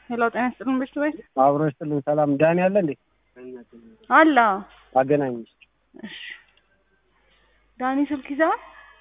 ሄሎ ጤና ይስጥልን ቤት ቤት አብሮ ይስጥልን። ሰላም ዳኒ አለ እንዴ? አላ አገናኝ እሺ ዳኒ ስልክ ይዘሃል?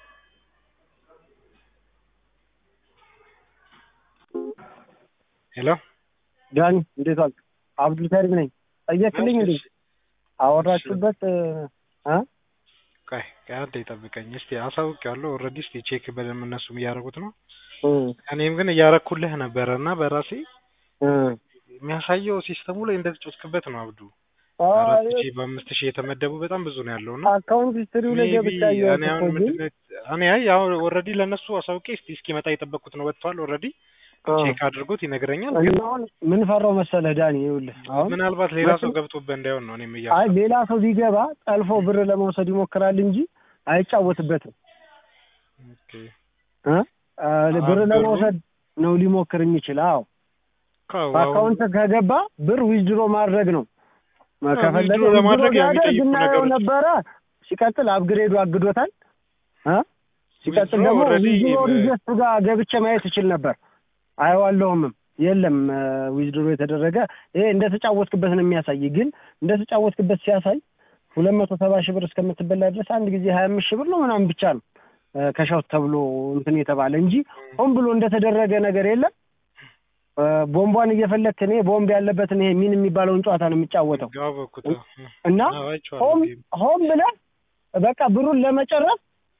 ሄሎ ዳኒ እንዴት ዋልክ? አብዱል ከሪም ነኝ። ጠየቅልኝ እንዴ? አወራችሁበት እ ቆይ ቆይ አንዴ ጠብቀኝ እስቲ አሳውቄዋለሁ። ኦልሬዲ እስቲ ቼክ በደንብ እነሱም እያደረጉት ነው። እ እኔም ግን እያረኩልህ ነበረ እና በራሴ እ የሚያሳየው ሲስተሙ ላይ እንደተጫወትክበት ነው አብዱ። አይ አራት ሺህ በአምስት ሺህ የተመደቡ በጣም ብዙ ነው ያለው እና አካውንት ሂስትሪው ላይ ሜይ ቢ ገብቼ አየሁት እኔ እኮ አሁን ግን ምንድን ነው እኔ አይ አሁን ኦልሬዲ ለእነሱ አሳውቄ እስቲ እስኪመጣ የጠበቅኩት ነው ወጥቷል ኦልሬዲ አ፣ ቼክ አድርጎት ይነግረኛል። እና ግን አሁን ምን ፈራው መሰለህ ዳኒ ይኸውልህ አሁን ምናልባት ሌላ ሰው መቼም- ገብቶበት እንዳይሆን ነው እኔም አይ እያሰብኩ ሌላ ሰው ቢገባ ጠልፎ ብር ለመውሰድ ይሞክራል እንጂ አይጫወትበትም ኦኬ። እ አ፣ ብር ብሩ- ለመውሰድ ነው ሊሞክር የሚችል አዎ ካው አሁን በአካውንት ከገባ ብር ዊዝድሮ ማድረግ ነው ከፈለገ ዊዝድሮ ለማድረግ ዊዝድሮ ቢያደርግ የሚጠይቁ እናየው ነገሮች ነበረ። ሲቀጥል አፕግሬዱ አግዶታል እ ሲቀጥል ዊዝድሮ ደግሞ ኦልሬዲ ዊዝድሮ በ- ሪጀስት ጋር ገብቼ ማየት እችል ነበር። አየዋለሁምም የለም ዊዝድሮ የተደረገ ይሄ እንደተጫወትክበት ነው የሚያሳይ። ግን እንደተጫወትክበት ሲያሳይ ሁለት መቶ ሰባ ሺህ ብር እስከምትበላ ድረስ አንድ ጊዜ ሀያ አምስት ሺህ ብር ነው ምናምን ብቻ ነው እ ከሻውት ተብሎ እንትን የተባለ እንጂ ሆን ብሎ እንደተደረገ ነገር የለም። እ ቦምቧን እየፈለክ እኔ ቦምብ ያለበትን ይሄ ሚን የሚባለውን ጨዋታ ነው የሚጫወተው አወኩት። እና አዎ፣ አይቼዋለሁ ሆም ጌም። ሆም ብለህ በቃ ብሩን ለመጨረስ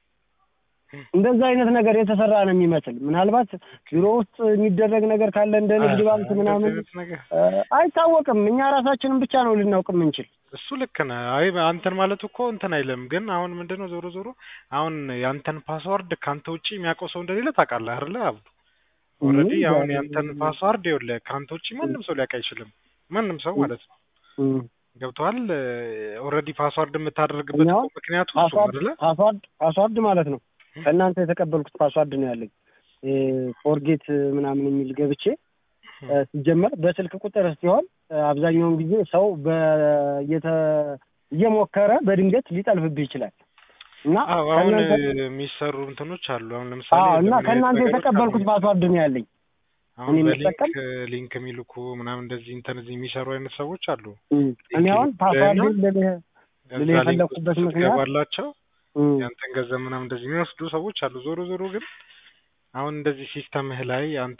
እንደዛ አይነት ነገር የተሰራ ነው የሚመስል። ምናልባት ቢሮ ውስጥ የሚደረግ ነገር ካለ እንደ ንግድ ባንክ እንደዚህ ምናምን አይነት ነገር እ አይታወቅም። እኛ ራሳችንን ብቻ ነው ልናውቅ የምንችል። እሱ ልክ ነህ። አይ አንተን ማለት እኮ እንትን አይልም። ግን አሁን ምንድነው ዞሮ ዞሮ አሁን ያንተን ፓስዋርድ ካንተ ውጪ የሚያውቀው ሰው እንደሌለ ታውቃለህ አይደለ አብዱ? ኦልሬዲ እም፣ አሁን ዛሬ- ያንተን ፓስዋርድ ይኸውልህ ከአንተ ውጪ ማንም ሰው ሊያውቅ አይችልም። ማንም ሰው ማለት ነው። እም። ገብቶሃል? ኦልሬዲ ፓስዋርድ የምታደርግበት እኛው እኮ ምክንያቱ እሱ ነው ፓስዋርድ አይደለ? ፓስዋርድ ፓስዋርድ ማለት ነው ከእናንተ የተቀበልኩት ፓስዋርድ ነው ያለኝ ፎርጌት ምናምን የሚል ገብቼ እ ሲጀመር በስልክ ቁጥር ሲሆን እ አብዛኛውን ጊዜ ሰው በየተ- እየሞከረ በድንገት ሊጠልፍብህ ይችላል እና አዎ አሁን ከእናንተ የሚሰሩ እንትኖች አሉ። አሁን ለምሳሌ አዎ እና ለምን አይነት ከእናንተ ነገሮች የተቀበልኩት አሉ? ፓስዋርድ ነው ያለኝ። አሁን እኔ በሊንክ የምጠቀም ሊንክ የሚልኩ ምናምን እንደዚህ ኢንተርኔት እዚህ የሚሰሩ አይነት ሰዎች አሉ። እም፣ እኔ አሁን ሊንክ ፓስዋርድ ይልኩልህና ልልህ እዛ ልልህ ሊንክ ውስጥ የፈለኩበት ምክንያት ስትገባላቸው እም፣ ያንተን ገንዘብ ምናምን እንደዚህ የሚወስዱ ሰዎች አሉ። ዞሮ ዞሮ ግን አሁን እንደዚህ ሲስተምህ ላይ አንተ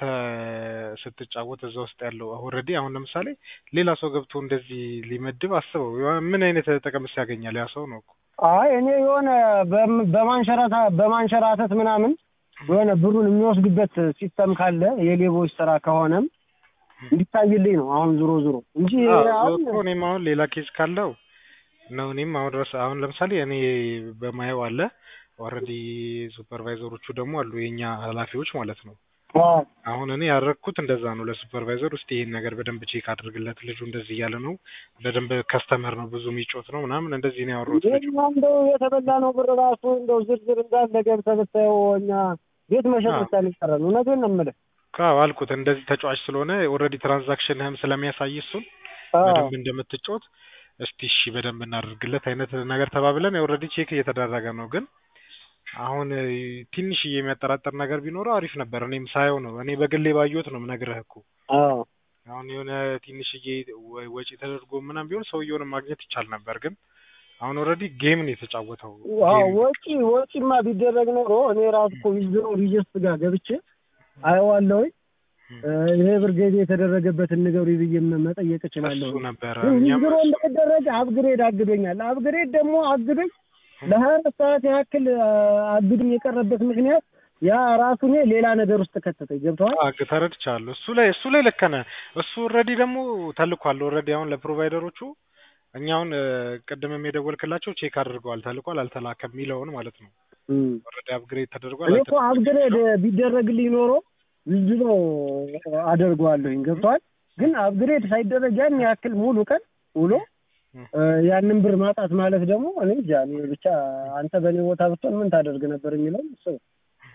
ስትጫወት እዛ ውስጥ ያለው ኦልሬዲ አሁን ለምሳሌ ሌላ ሰው ገብቶ እንደዚህ ሊመድብ አስበው ምን አይነት ጥቅምስ ያገኛል ያ ሰው ነው እኮ። አይ እኔ የሆነ በም- በማንሸራታ በማንሸራተት ምናምን የሆነ ብሩን የሚወስዱበት ሲስተም ካለ የሌቦች ስራ ከሆነም እንዲታይልኝ ነው አሁን ዞሮ ዞሮ እንጂ አዎ አሁን እኮ እኔም አሁን ሌላ ኬዝ ካለው ነው እኔም አሁን ድረስ አሁን ለምሳሌ እኔ በማየው አለ ኦልሬዲ ሱፐርቫይዘሮቹ ደግሞ አሉ የኛ ኃላፊዎች ማለት ነው። አዎ፣ አሁን እኔ ያደረግኩት እንደዛ ነው። ለሱፐርቫይዘር ውስጥ ይሄን ነገር በደንብ ቼክ አድርግለት፣ ልጁ እንደዚህ እያለ ነው፣ በደንብ ከስተመር ነው፣ ብዙ የሚጮት ነው ምናምን እንደዚህ ነው ያወራሁት። ልጁ የኛ እንደው የተበላ ነው ብር ራሱ እንደው ዝርዝር እንዳለ ገብተህ ብታየው እኛ ቤት መሸጥ አዎ። ብቻ ነው የቀረን። እውነቴን ነው የምልህ። አዎ አልኩት እንደዚህ ተጫዋች ስለሆነ ኦልሬዲ ትራንዛክሽንህም ስለሚያሳይ እሱን አዎ፣ በደንብ እንደምትጮት እስቲ እሺ በደንብ እናደርግለት አይነት ነገር ተባብለን ኦልሬዲ ቼክ እየተደረገ ነው። ግን አሁን እ, ትንሽዬ የሚያጠራጥር ነገር ቢኖረው አሪፍ ነበር። እኔም ሳየው ነው እኔ በግሌ ባየሁት ነው የምነግርህ እኮ አዎ፣ አሁን የሆነ ትንሽዬ ወ- ወጪ ተደርጎ ምናምን ቢሆን ሰውየውን ማግኘት ይቻል ነበር። ግን አሁን ኦልሬዲ ጌም ነው የተጫወተው። አዎ። ጌም ወጪ ወጪማ ቢደረግ ኖሮ እኔ ራሱ እኮ ዊዝድሮ ሪጀስት ጋር ገብቼ አየዋለሁኝ። እ፣ ይሄ ብር ገቢ የተደረገበትን ንገሩኝ ብዬ መጠየቅ እችላለሁ። እሱ ነበረ ግን እኛም ዊዝድሮ እሱ እንደተደረገ አፕግሬድ አግዶኛል። አፕግሬድ ደግሞ አግዶኝ ለሀያ አራት ሰዓት ያክል አ፣ አግዶኝ የቀረበት ምክንያት ያ ራሱ እኔ ሌላ ነገር ውስጥ ከተተኝ። ገብተዋል። አግ ተረድቻለሁ። እሱ ላይ እሱ ላይ ልክ ነህ። እሱ ኦልሬዲ ደግሞ ተልኳል። ኦልሬዲ አሁን ለፕሮቫይደሮቹ እኛ አሁን እ፣ ቅድምም የደወልክላቸው ቼክ አድርገዋል፣ ተልኳል፣ አልተላከም የሚለውን ማለት ነው። ኦልሬዲ አፕግሬድ ተደርጓል። እኔ እኮ አልተላከም አፕግሬድ የሚለውን ቢደረግልኝ ኖሮ ዊዝድሮ አደርገዋለሁኝ። ገብተዋል። ግን አፕግሬድ ሳይደረግ ያን ያክል ሙሉ ቀን ውሎ እ፣ ያንን ብር ማጣት ማለት ደግሞ እኔ እንጃ እኔ ብቻ አንተ በእኔ ቦታ ብትሆን ምን ታደርግ ነበር የሚለውን እሱ ነው።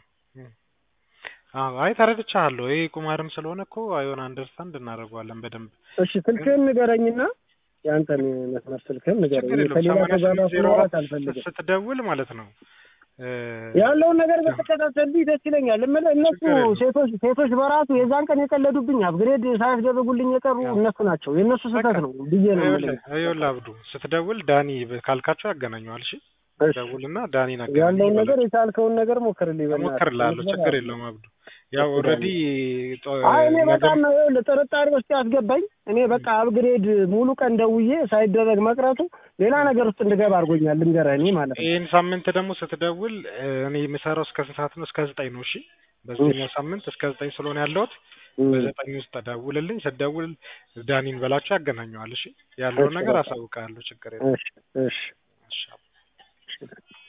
አዎ፣ አይ ተረድቻለሁ። ይሄ ቁማርም ስለሆነ እኮ አይሆን አንደርስታንድ እናደርገዋለን በደንብ እሺ ስልክህን ንገረኝና የአንተን መስመር ስልክህን ንገረኝ። ችግር እኔ የለውም። ከሌላ ሰማንያ ሰው ጋር ስምንት ዜሮ ማውራት አራት አልፈልግም። ስትደውል ማለት ነው እ፣ ያለውን ነገር በተከታተልብኝ ደስ ይለኛል። እምልህ እነሱ ችግር የለውም። ሴቶች ሴቶች በራሱ የዛን ቀን የቀለዱብኝ አፕግሬድ ሳያስደረጉልኝ የቀሩ ያው። እነሱ ናቸው። የእነሱ ስህተት ነው ብዬ ነው የምልህ። ይኸውልህ ይኸውልህ አብዱ ስትደውል ዳኒ ብ- ካልካቸው ያገናኘዋል። እሺ እሺ። ደውልና ዳኒን አገናኝ ያለውን ይበላቸው። ነገር የቻልከውን ነገር ሞክርልኝ። በእናትህ። እሞክርልሃለሁ። ችግር የለውም አብዱ። ያው እሺ፣ ኦልሬዲ አይ እኔ በጣም ነው ይኸውልህ ጥርጣሬ ውስጥ ያስገባኝ። እኔ በቃ አፕግሬድ ሙሉ ቀን ደውዬ ሳይደረግ መቅረቱ ሌላ ነገር ውስጥ እንድገባ አድርጎኛል። ልንገርህ እኔ ማለት ነው። ይህን ሳምንት ደግሞ ስትደውል እ፣ እኔ የምሰራው እስከ ስንት ሰዓት ነው? እስከ ዘጠኝ ነው። እሺ በዚህኛው ሳምንት እስከ ዘጠኝ ስለሆነ ያለሁት እም፣ በዘጠኝ ውስጥ ደውልልኝ። ስትደውል ዳኒን በላቸው ያገናኘዋል። እሺ ያለውን እሺ፣ ነገር በቃ። አሳውቃለሁ። ችግር የለም። እሺ እሺ እሺ